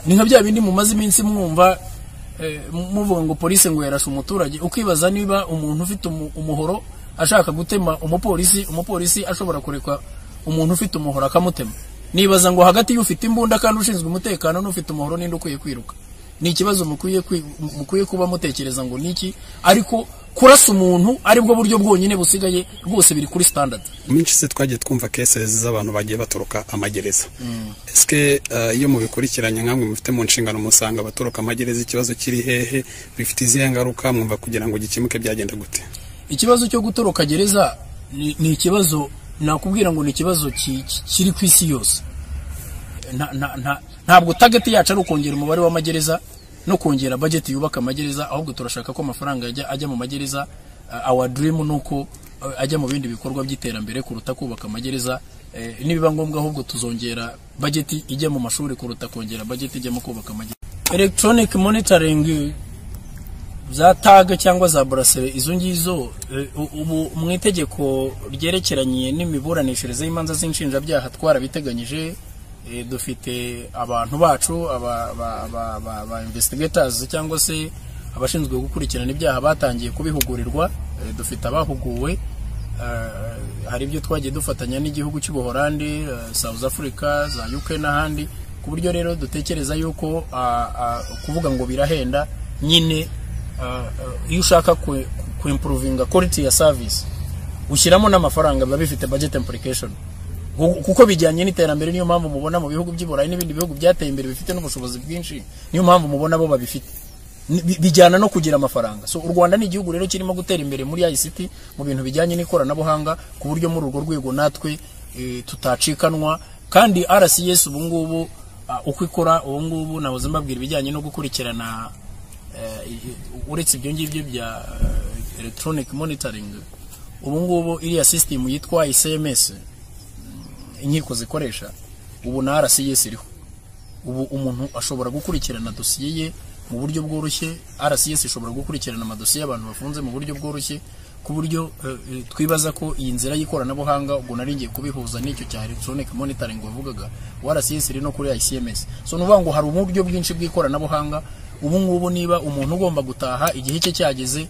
ni nka bya bindi mumaze iminsi mwumva eh, muvuga ngo polisi ngo yarasa umuturage ukibaza niba umuntu ufite umu- umuhoro ashaka gutema umupolisi umupolisi ashobora kureka umuntu ufite umuhoro akamutema nibaza ngo hagati y'ufite imbunda kandi ushinzwe umutekano n'ufite umuhoro ninde ukwiye kwiruka ni ikibazo mukwiye kwi- mukwiye kuba mutekereza ngo niki ariko kurasa umuntu aribwo buryo bwonyine busigaye rwose biri kuri standard minshi se twagiye twumva kese z'abantu bagiye baturuka amagereza esike eh, iyo mubikurikiranye nkamwe mufite mu nshingano musanga baturuka amagereza ikibazo kiri hehe bifite izihe ngaruka mwumva kugira ngo gikemuke byagenda gute ikibazo cyo gutoroka gereza ni ni ikibazo nakubwira ngo ni ikibazo ki- ki- kiri ku isi yose Nta- nta- nta- ntabwo target yacu ari ukongera umubare w'amagereza no kongera budget yubaka amagereza ahubwo turashaka ko amafaranga ajya ajya mu magereza uh, our dream nuko uh, ajya mu bindi bikorwa by'iterambere kuruta kubaka amagereza eh, nibiba ngombwa ahubwo tuzongera budget ijya mu mashuri kuruta kongera budget ijya mu kubaka amagereza electronic monitoring za tag cyangwa za burasere izo ngizo eh, u- ubu mu itegeko ryerekeranye n'imiburanishirize y'imanza z'inshinjabyaha twarabiteganyije eh, dufite abantu bacu aba, aba, aba, aba, aba investigators cyangwa se abashinzwe gukurikirana ibyaha batangiye kubihugurirwa eh, dufite abahuguwe eh, hari ibyo twagiye dufatanya n'igihugu cy'ubuholandi eh, south africa za uk n'ahandi ku buryo rero dutekereza yuko ah, ah, kuvuga ngo birahenda nyine uh, uh, iyo ushaka kwe- kuimprovinga quality ya service ushyiramo n'amafaranga biba bifite budget implication Gu- kuko bijyanye n'iterambere niyo mpamvu mubona mu bihugu by'i Burayi n'ibindi bihugu byateye imbere bifite n'ubushobozi bwinshi niyo mpamvu mubona bo babifite Ni- bi- bijyana no kugira amafaranga so u Rwanda ni igihugu rero kirimo gutera imbere muri ICT mu bintu bijyanye n'ikoranabuhanga ku buryo muri urwo rwego natwe eh, tutacikanwa kandi RCS ubu ngubu ah, uko ikora ubu ngubu nahoze mbabwira ibijyanye no gukurikirana eh, i- uretse ibyo ngibyo bya eh, electronic monitoring ubu ngubu iriya system yitwa ICMS mm, inkiko zikoresha ubu na RCS iriho ubu umuntu ashobora gukurikirana dosiye ye mu buryo bworoshye RCS ishobora gukurikirana amadosiye y'abantu bafunze mu buryo bworoshye ku buryo eh, eh, twibaza ko iyi nzira y'ikoranabuhanga ubwo nari ngiye kubihuza n'icyo cya electronic monitoring wavugaga wa RCS iri no kuri ICMS so nuvuga ngo hari uburyo bwinshi bw'ikoranabuhanga ubu ngubu niba umuntu ugomba gutaha igihe cye cyageze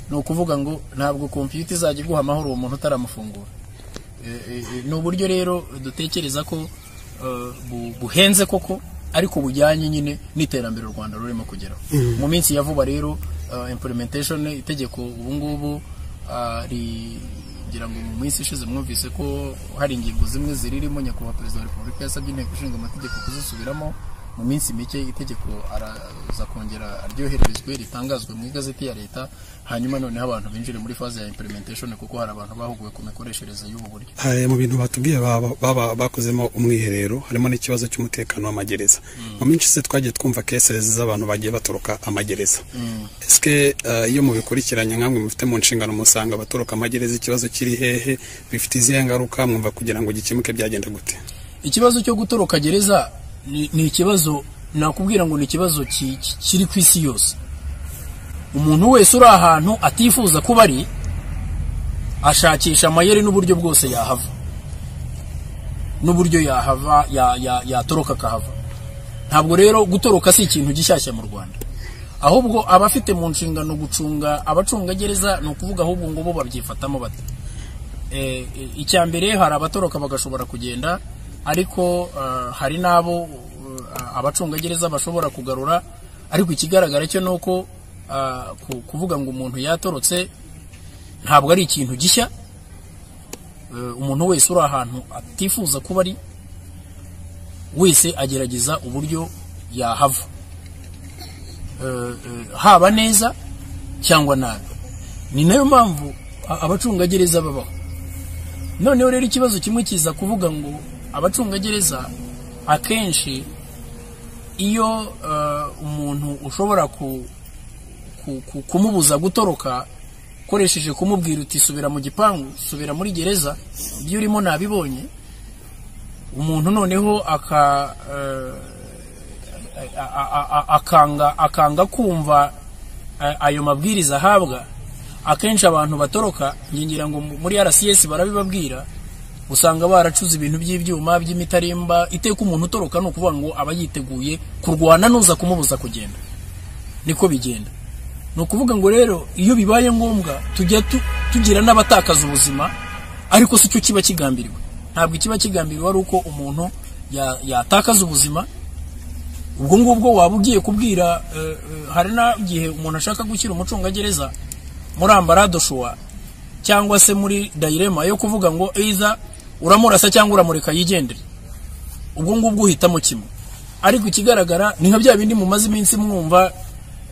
ni ukuvuga ngo ntabwo kompiyuta izajya iguha amahoro uwo muntu utaramufungura Eh, eh, eh, ni uburyo rero dutekereza ko eh, bu- buhenze koko ariko bujyanye nyine n'iterambere u Rwanda rurimo kugeraho mu minsi ya vuba rero eh, implementation itegeko ubu ngubu ah, ri- ngira ngo mu minsi ishize mwumvise ko hari ingingo zimwe ziririmo nyakubahwa perezida wa repubulika yasabye inteko ishinga amategeko kuzisubiramo mu minsi mike itegeko araza kongera aryohererejwe ritangazwe mu igazeti ya leta hanyuma noneho abantu binjire muri faze ya implementation kuko hari abantu bahuguwe ku mikoreshereze y'ubu buryo Eh, mu bintu batubwiye baba- baba bakozemo umwiherero harimo n'ikibazo cy'umutekano w'amagereza mu minshi se twagiye twumva kese z'abantu bagiye baturuka amagereza esike iyo mubikurikiranye nkamwe mufite mu nshingano musanga baturuka amagereza ikibazo kiri hehe bifite izihe ngaruka mwumva kugira ngo gikemuke byagenda gute ikibazo cyo gutoroka gereza ni ni ikibazo nakubwira ngo ni ikibazo ki- ki- kiri ku isi yose umuntu wese uri ahantu atifuza kuba ari ashakisha amayeri n'uburyo bwose yahava n'uburyo yahava ya- ya- yatoroka akahava ntabwo rero gutoroka si ikintu gishyashya mu rwanda ahubwo abafite mu nshingano gucunga abacungagereza ni ukuvuga ahubwo ngo bo babyifatamo bate eh, eh, icya mbere hari abatoroka bagashobora kugenda ariko eh, hari n'abo eh, abacungagereza bashobora kugarura ariko ikigaragara cyo ni uko eh, ku- kuvuga ngo umuntu yatorotse ntabwo ari ikintu gishya Eh, umuntu wese uri ahantu atifuza kuba ari wese agerageza uburyo yahava Eh, eh, haba neza cyangwa nabi ni nayo mpamvu a- abacungagereza babaho noneho rero ikibazo kimwe kiza kuvuga ngo abacungagereza akenshi iyo eh, umuntu ushobora ku, ku, ku, kumubuza gutoroka ukoresheje kumubwira uti subira mu gipangu subira muri gereza ibyo urimo nabibonye umuntu noneho aka eh, a- a- a- akanga akanga kumva eh, ayo mabwiriza ahabwa akenshi abantu batoroka ngingira ngo mu- muri RCS barabibabwira usanga baracuze ibintu by'ibyuma by'imitarimba iteka umuntu utoroka ni ukuvuga ngo aba yiteguye kurwana n'uza kumubuza kugenda niko bigenda ni ukuvuga ngo rero iyo bibaye ngombwa tujya tu- tugira n'abatakaza ubuzima ariko si cyo kiba kigambiriwe ntabwo ikiba kigambiriwe ari uko umuntu ya- yatakaza ubuzima ubwo ngubwo waba ugiye kubwira eh, eh, hari n'igihe umuntu ashaka gushyira umucungagereza muri ambaradoshuwa cyangwa se muri dayirema yo kuvuga ngo eiza uramurasa cyangwa uramureka yigendere ubwo ngubwo uhitamo kimwe ariko ikigaragara ni nka bya bindi mumaze iminsi mwumva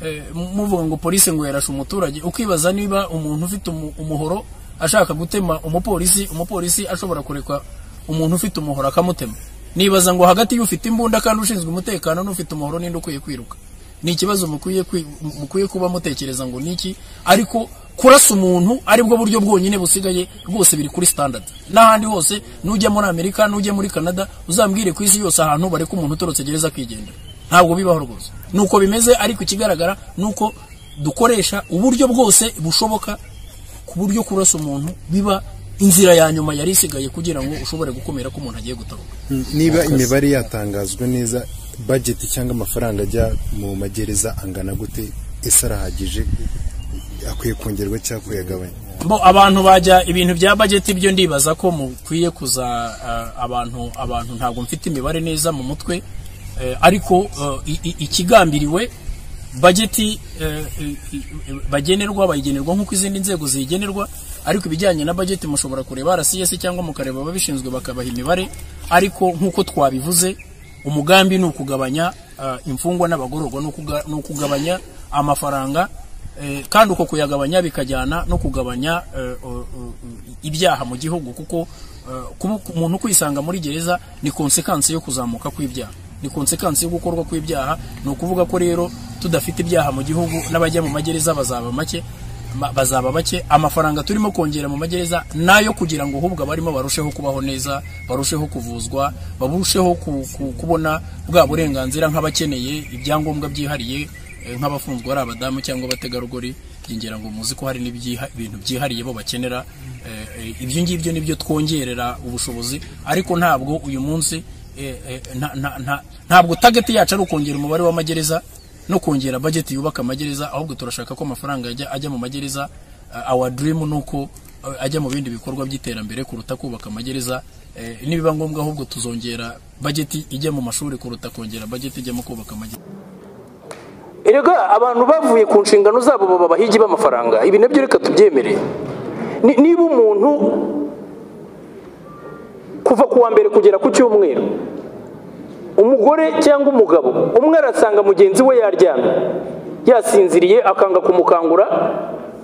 eh, muvuga ngo polisi ngo yarashe umuturage ukibaza niba umuntu ufite umu- umuhoro ashaka gutema umupolisi umupolisi ashobora kureka umuntu ufite umuhoro akamutema nibaza ngo hagati y'ufite imbunda kandi ushinzwe umutekano n'ufite umuhoro ninde ukwiye kwiruka ni ikibazo mukwiye kwi- mukwiye kuba mutekereza ngo niki ariko kurasa umuntu aribwo buryo bwonyine busigaye rwose biri kuri standard n'ahandi hose nujya muri amerika nujya muri canada uzambwire ku isi yose ahantu bareka umuntu utorotse gereza akigendera ntabwo bibaho rwose nuko bimeze ariko ikigaragara nuko dukoresha uburyo bwose bushoboka ku buryo kurasa umuntu biba inzira ya nyuma yari isigaye kugira ngo ushobore gukomera ko umuntu agiye gutoroka niba imibare yatangazwa neza budget cyangwa amafaranga ajya mu magereza angana gute ese arahagije akwiye kongerwa cyangwa kuyagabanya bo abantu bajya ibintu bya bajeti byo ndibaza ko mukwiye kuza eh, abantu abantu ntabwo mfite imibare neza mu mutwe eh, ariko eh, i- i- ikigambiriwe bajeti eh, i- i- bagenerwa bayigenerwa nk'uko izindi nzego zigenerwa ariko ibijyanye na bajeti mushobora kureba RCS cyangwa mukareba ababishinzwe bakabaha imibare ariko nk'uko twabivuze umugambi ni ukugabanya eh, imfungwa n'abagororwa ni ukuga- ni ukugabanya amafaranga eh, kandi uko kuyagabanya bikajyana no kugabanya eh, eh, eh, ibyaha mu gihugu kuko eh, kuba umuntu kwisanga muri gereza ni konsekansi yo kuzamuka kw'ibyaha ni konsekansi yo gukorwa kw'ibyaha ni ukuvuga ko rero tudafite ibyaha mu gihugu n'abajya mu magereza bazaba make ma- bazaba bake amafaranga turimo kongera mu magereza nayo kugira ngo ahubwo abarimo barusheho kubaho neza barusheho kuvuzwa barusheho ku- ku- kubona bwa burenganzira nk'abakeneye ibyangombwa byihariye eh, nk'abafunzwe ari abadamu cyangwa abategarugori byingira ngo muzi ko hari n'ibyiha- ibintu byihariye bo bakenera eh, eh, ibyo ngibyo nibyo twongerera ubushobozi ariko ntabwo uyu munsi eh, eh, nta- nta- nta- ntabwo tageti yacu ari ukongera umubare w'amagereza no kongera budget yubaka amagereza ahubwo turashaka ko amafaranga ajya ajya mu magereza uh, our dream nuko uh, ajya mu bindi bikorwa by'iterambere kuruta kubaka amagereza eh, nibiba ngombwa ahubwo tuzongera budget ijya mu mashuri kuruta kongera budget ijya mu kubaka amagereza erega abantu bavuye ku nshingano zabo baba abahigi b'amafaranga ibi nabyo reka tubyemere Ni- niba umuntu kuva ku wa mbere kugera ku cyumweru umugore cyangwa umugabo umwe arasanga mugenzi we yaryamye yasinziriye akanga kumukangura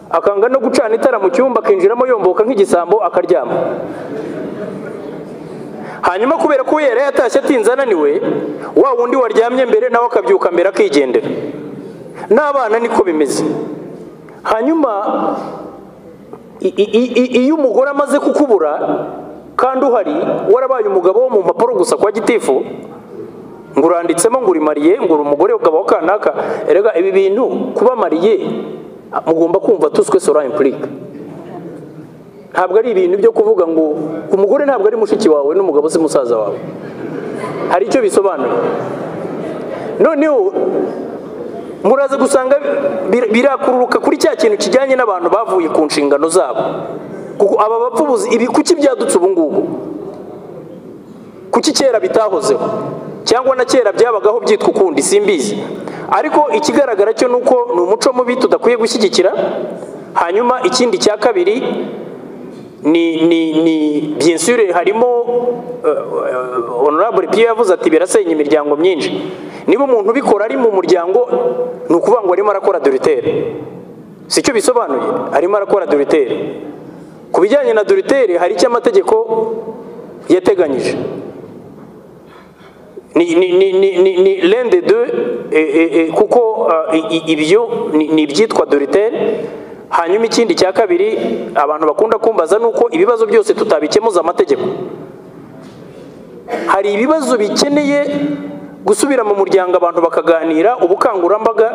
akanga no gucana itara mu cyumba akinjiramo yomboka nk'igisambo akaryama hanyuma kubera ko we yari yatashye atinze ananiwe wa wundi waryamye mbere nawe akabyuka mbere akigendera n'abana niko bimeze hanyuma i- i- i- i- iyo umugore amaze kukubura kandi uhari warabaye umugabo wo mu mpapuro gusa kwa gitifu ngo uranditsemo ngo urimariye ngo uri umugore ukaba wa kanaka erega ibi bintu kuba mariye mugomba kumva tuswe sora impurike ntabwo ari ibintu byo kuvuga ngo umugore ntabwo ari mushiki wawe n'umugabo si musaza wawe hari icyo bisobanura noneho muraza gusanga bir- birakururuka kuri cya kintu kijyanye n'abantu bavuye ku nshingano zabo kuko aba bapfubuzi ibi kuki byadutse ubu ngubu kuki kera bitahozeho cyangwa na kera byabagaho byitwa ukundi simbizi ariko ikigaragara cyo nuko ni umuco mubi tudakwiye gushyigikira hanyuma ikindi cya kabiri ni ni ni bien sûr harimo eh, eh, honorable Pierre yavuze ati birasenya imiryango myinshi niba umuntu ubikora ari mu muryango ni ukuvuga ngo arimo arakora adultère sicyo bisobanuye arimo arakora adultère ku bijyanye na adultère hari icyo amategeko yateganyije ni ni ni ni ni, ni l'un des deux eh, eh, eh, kuko ah, i- i- ibyo ni ni ibyitwa adultère hanyuma ikindi cya kabiri abantu bakunda kumbaza ni uko ibibazo byose tutabikemuza amategeko hari ibibazo bikeneye gusubira mu muryango abantu bakaganira ubukangurambaga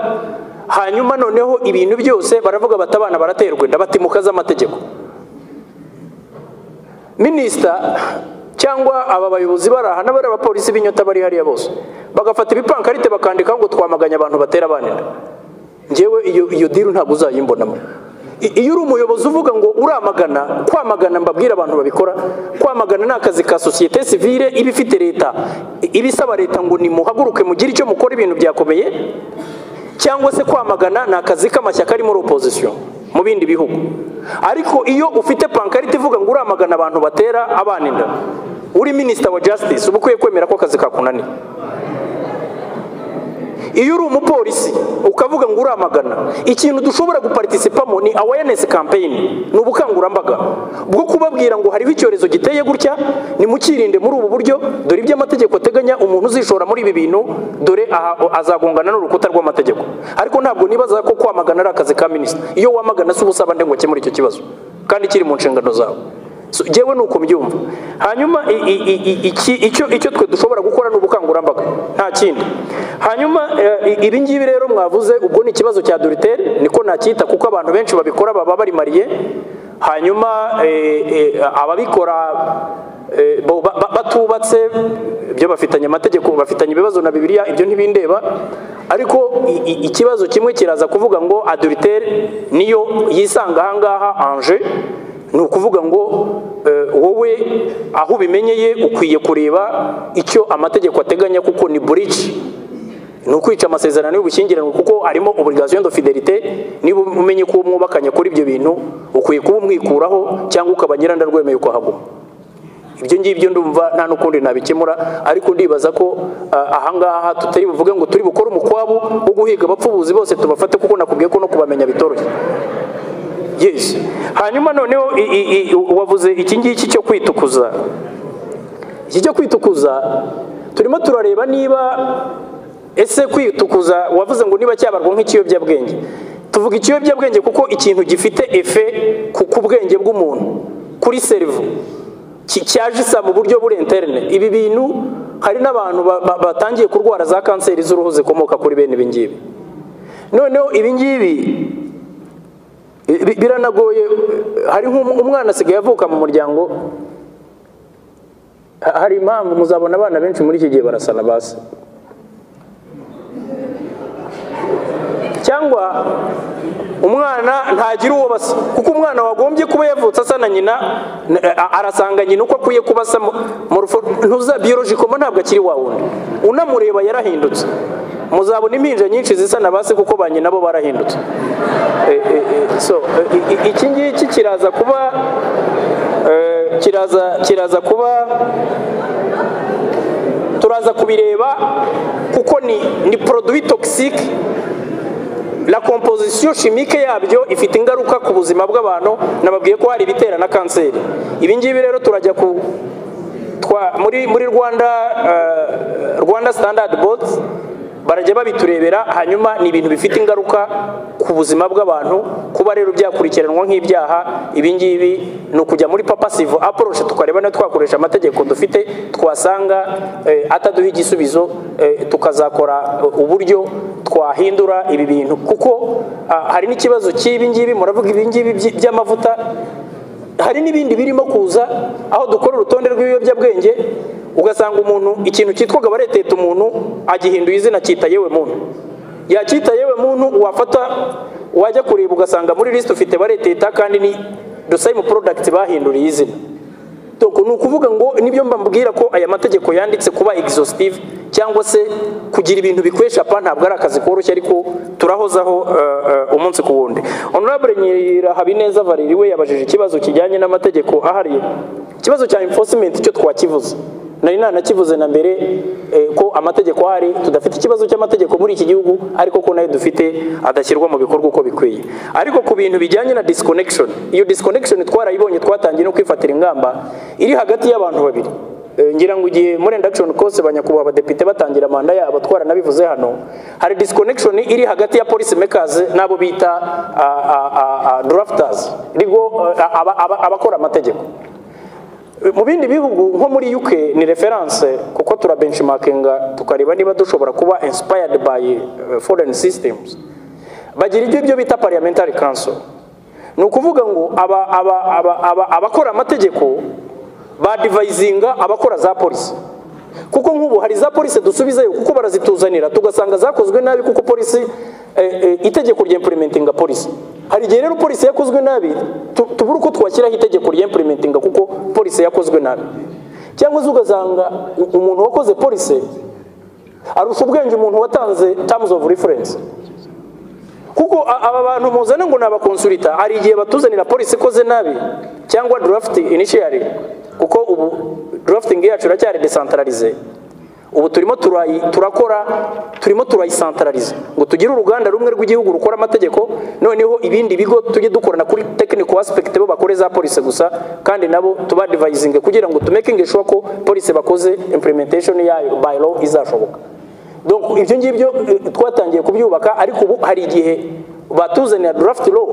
hanyuma noneho ibintu byose baravuga bati abana baraterwa inda bati mukaze amategeko minisita cyangwa aba bayobozi bari aha n'abari abapolisi b'inyota bari hariya bose bagafata ibipankarite bakandikaho ngo twamaganye abantu batera abana inda ngewe iyo iyo diru ntabwo uzayimbonamo I- iyo uri umuyobozi uvuga ngo uramagana kwamagana mbabwira abantu babikora kwamagana ni akazi ka sosiyete sivile iba ifite leta I- iba isaba leta ngo nimuhaguruke mugire icyo mukora ibintu byakomeye cyangwa se kwamagana ni akazi k'amashyaka ari muri opozisiyo mu bindi bihugu ariko iyo ufite pankarite ivuga ngo uramagana abantu batera abana inda uri minisita wa justice uba ukwiye kwemera ko akazi kakunaniye iyo uri umupolisi ukavuga ngo uramagana ikintu dushobora guparticipamo ni awareness campaign ni ubukangurambaga bwo kubabwira ngo hariho icyorezo giteye gutya nimukirinde muri ubu buryo dore ibyo amategeko ateganya umuntu uzishora muri ibi bintu dore aha azagongana n'urukuta rw'amategeko ariko ntabwo nibaza ko kwamagana ari akazi ka minisita iyo wamagana si ubusaba nde ngo akemure icyo kibazo kandi kiri mu nshingano zawe So, jewe ni uko mbyumva hanyuma i- i- i- i- iki- icyo icyo twe dushobora gukora ni ubukangurambaga nta kindi hanyuma eh, i- ibi ngibi rero mwavuze ubwo ni ikibazo cya doritere niko nacyita kuko abantu benshi babikora baba barimariye hanyuma eh, eh, ababikora eh, bo- ba- ba- batubatse ibyo bafitanye amategeko bafitanye ibibazo na bibiliya ibyo ntibindeba ariko i- i- ikibazo kimwe kiraza kuvuga ngo adoritere niyo yisanga ahangaha anje ni ukuvuga ngo eh, wowe aho ubimenyeye ukwiye kureba icyo amategeko ateganya kuko ni burici ni ukwica amasezerano y'ubushyingiranwa kuko arimo obligation de fidelite niba umenye ko uwo mwubakanye kuri ibyo bintu ukwiye kuba umwikuraho cyangwa ukaba nyirandarwemeye ukahaguma ibyo ngibyo ndumva nta n'ukundi nabikemura ariko ndibaza ko ah, ahangaha tutari buvuge ngo turi bukore umukwabu wo guhiga abapfubuzi bose tubafate kuko nakubwiye ko no kubamenya bitoroshye yes hanyuma noneho i- i- i- wavuze iki ngiki cyo kwitukuza iki cyo kwitukuza turimo turareba niba ese kwitukuza wavuze ngo niba cyabarwa nk'ikiyobyabwenge tuvuga ikiyobyabwenge kuko ikintu gifite efe ku ku bwenge bw'umuntu kuri serivu ki- cyaje isa mu buryo buri interineti ibi bintu hari n'abantu ba- ba- batangiye kurwara za kanseri z'uruhu zikomoka kuri bene ibi ngibi noneho ibi ngibi Bi- biranagoye hari nk'umwana asigaye avuka mu muryango Ha- hari impamvu muzabona abana benshi muri iki gihe barasana basi cyangwa umwana ntagira uwo basa kuko umwana wagombye kuba yavutse asa na nyina n- a- arasanga nyina uko akwiye kuba asa mu- mu rufu ntuza biyorojikomo ntabwo akiri wa wundi unamureba yarahindutse muzabona impinja nyinshi zisa na basi kuko ba nyina bo barahindutse Eh, eh, eh, so eh, i- i- iki ngiki kiraza kuba eh, kiraza kiraza kuba turaza kubireba kuko ni ni produit toxique la composition chimique yabyo ifite ingaruka ku buzima bw'abantu nababwiye ko hari ibitera na kanseri ibi ngibi rero turajya ku twa muri muri Rwanda eh, Rwanda Standard Board barajya babiturebera hanyuma ni ibintu bifite ingaruka ku buzima bw'abantu kuba rero byakurikiranwa nk'ibyaha ibi ngibi ni ukujya muri papasivu aporoshi tukareba niba twakoresha amategeko dufite twasanga eh, ataduha igisubizo eh, tukazakora uburyo twahindura ibi bintu kuko ah, hari n'ikibazo cy'ibi ngibi muravuga ibi ngibi by- by'amavuta hari n'ibindi birimo kuza aho dukora urutonde rw'ibiyobyabwenge ugasanga umuntu ikintu cyitwaga bareteta umuntu agihinduye izina cyita yewe muntu yacyita yewe muntu wafata wajya kureba ugasanga muri lisite ufite bareteta kandi ni dosayime porodagiti bahinduriye izina Doko ni ukuvuga ngo nibyo mbabwira ko aya mategeko yanditse kuba exhaustive cyangwa se kugira ibintu bikwesha pa ntabwo ari akazi koroshye ariko turahozaho uh, uh, umunsi ku wundi honorable nyira habineza valeri we yabajije ikibazo kijyanye n'amategeko ahari ikibazo cya enforcement cyo twakivuze nari nanakivuze na mbere eh, ko amategeko ahari tudafite ikibazo cy'amategeko muri iki gihugu ariko ko nayo dufite adashyirwa mu bikorwa uko bikwiye ariko ku bintu bijyanye na disconnection iyo disconnection twarayibonye twatangiye no kwifatira ingamba iri hagati y'abantu babiri Eh, ngira ngo igihe muri induction course banyakubahwa abadepite batangira manda yabo twaranabivuze hano hari disconnection iri hagati ya policy makers n'abo bita ah, ah, ah, ah, drafters rigo ah, aba- aba- abakora amategeko mu bindi bihugu nko muri UK ni reference kuko turabenchmarkinga tukareba niba dushobora kuba inspired by eh, foreign systems bagira ibyo byo bita parliamentary council ni ukuvuga ngo aba- aba- aba- aba- abakora amategeko badivayizinga abakora za polisi kuko nk'ubu hari za polisi dusubizayo kuko barazituzanira tugasanga zakozwe nabi kuko polisi eh, eh, itegeko ry'implementinga polisi hari igihe rero polisi yakozwe nabi tu- tubura uko twashyiraho itegeko ry'implementinga kuko polisi yakozwe nabi cyangwa se ugasanga u- umuntu wakoze polisi arusha ubwenge umuntu watanze terms of reference kuko a- aba bantu muzana ngo ni abakonsulita hari igihe batuzanira polisi ikoze nabi cyangwa draft initially kuko ubu drafting yacu iracyari decentralize ubu turimo turayi- turakora turimo turayisantararize ngo tugire uruganda rumwe rw'igihugu rukora amategeko noneho ibindi bigo tujye dukorana kuri technical aspect bo bakore za polisi gusa kandi nabo tubadivayizinge kugira ngo tumekinge sure ko polisi bakoze implementation yayo by law izashoboka donc ibyo ngibyo eh, twatangiye kubyubaka ariko ubu hari igihe batuzanira draft law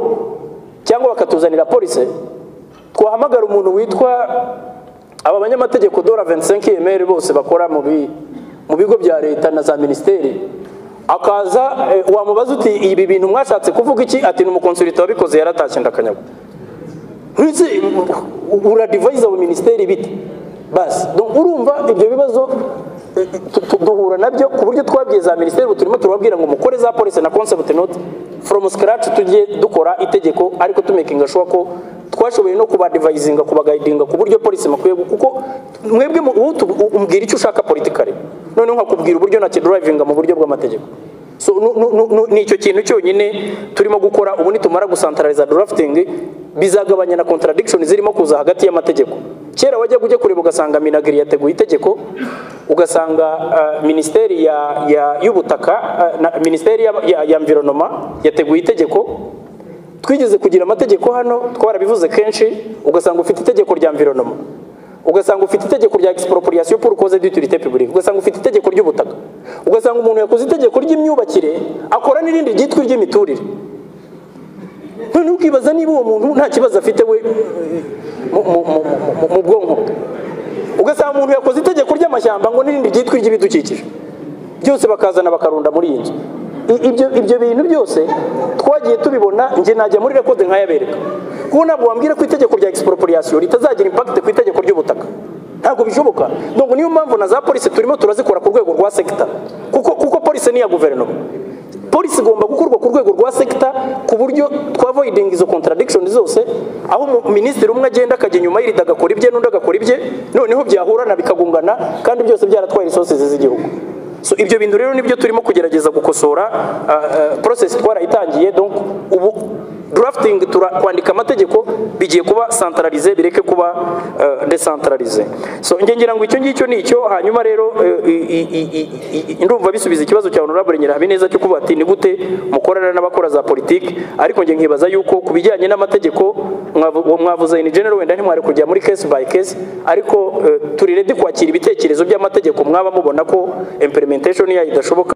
cyangwa bakatuzanira police twahamagara umuntu witwa aba banyamategeko dora 25 emeri bose bakora mu bi- mu bigo bya leta na za minisiteri akaza eh, wamubaza uti ibi bintu mwashatse kuvuga iki ati ni umukonsulita wabikoze yaratashye ndakanyago uretse uradivayiza mu minisiteri bite basi donc urumva ibyo bibazo eh, tu- tu- duhura nabyo ku buryo twabwiye za minisiteri ubu turimo turababwira ngo mukore za polisi na concept note from scratch tujye dukora itegeko ariko tumekinga sure ko twashoboye no kubadivayizinga kubagayidinga ku buryo polisi makwiye gu- kuko mwebwe mu- wowe utu- u- umbwira icyo ushaka politikari noneho nkakubwira uburyo nakidrivinga mu buryo bw'amategeko so nu- nu- nu- nu- ni icyo kintu cyonyine turimo gukora ubu nitumara gusantarariza drafting bizagabanya na contradiction zirimo kuza hagati y'amategeko kera wajyaga ujya kureba ugasanga minagiri yateguye itegeko ugasanga uh, minisiteri ya, ya, y'ubutaka uh, na, minisiteri ya, ya, ya environnement yateguye itegeko twigeze kugira amategeko hano twarabivuze kenshi ugasanga ufite itegeko rya environoma ugasanga ufite itegeko rya expropriation pour cause d'utilité publique ugasanga ufite itegeko ry'ubutaka ugasanga umuntu yakoze itegeko ry'imyubakire akora n'irindi ryitwa iry'imiturire none ukibaza niba uwo muntu nta kibazo afite we mu- mu- mu- mu- mu bwonko bwe ugasanga umuntu yakoze itegeko ry'amashyamba ngo n'irindi ryitwa iry'ibidukikije byose bakazana bakarunda muri iyi nzu I- ibyo ibyo bintu byose twagiye tubibona njye najya muri rekode nkayabereka kuko ntabwo wambwira ko itegeko rya expropriation ritazagira impact ku itegeko ry'ubutaka ntabwo bishoboka donc niyo mpamvu na za polisi turimo turazikora ku rwego rwa sekita kuko kuko polisi ni iya guverinoma polisi igomba gukorwa ku rwego rwa sekita ku buryo twavoiding izo contradiction zose aho umu- minisitiri umwe agenda akajya inyuma yirinda agakora ibye n'undi agakora ibye noneho byahurana bikagungana kandi byose byaratwaye resources z'igihugu so ibyo bintu rero nibyo turimo kugerageza gukosora uh, uh, process twarayitangiye donc ubu drafting tura, kwandika amategeko bigiye kuba centralize bireke kuba uh, decentralize so nge ngira ngo icyo ngicyo ni icyo hanyuma rero eh, i- i- i- i- i- ndumva bisubiza ikibazo cya honorable nyirahabineza cyo kuvuga ati ni gute mukorana n'abakora za politiki ariko nge nkibaza yuko ku bijyanye n'amategeko mwavu- uwo mwavuze in general wenda ntimwari kujya muri case by case ariko eh, turi ready kwakira ibitekerezo by'amategeko mwaba mubona ko implementation yayo idashoboka